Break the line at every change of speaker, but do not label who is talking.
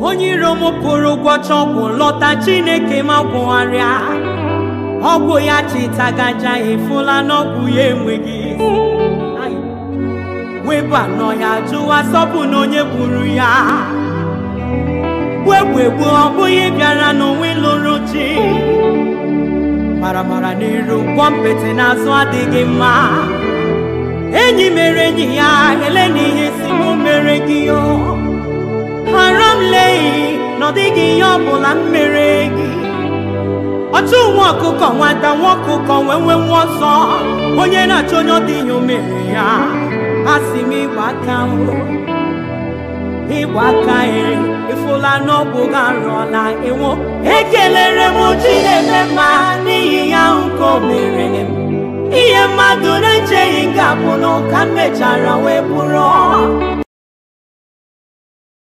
onye iro m pụrụ gwọcha ọgwụ lọta chineke ma gwụgharịa ọgwụ ya chitagaja efula n'ọgwụ ya enweghị isi. Ai. webụ anọ ya jụwa sọpụ na onye gburu ya gbuegbuegbu ọ bụghị bịara n'onwe lụrụ chi maramara n'iru gwọ mpete n'azụ adịghị mma enyi mere enyi ya ele na ihe si mụ mere gị o hara m leghị na ọ dịghị ihe ọbụla m mere gị ọchụ nwa ọkụkọ nwata nwa ọkụkọ wee nwe nwa ọzọ onye na-achọ onye ọ dị ihe o mere ya a sị m ịgba aka o ịgba aka e ịfụla n'ọgwụ gị arụọla ewo ekelere m Chineke mma n'ihi ya ahụ ka o mere m ihe mmadụ na-echeghị ga-abụ na ka m mechara wee bụrụ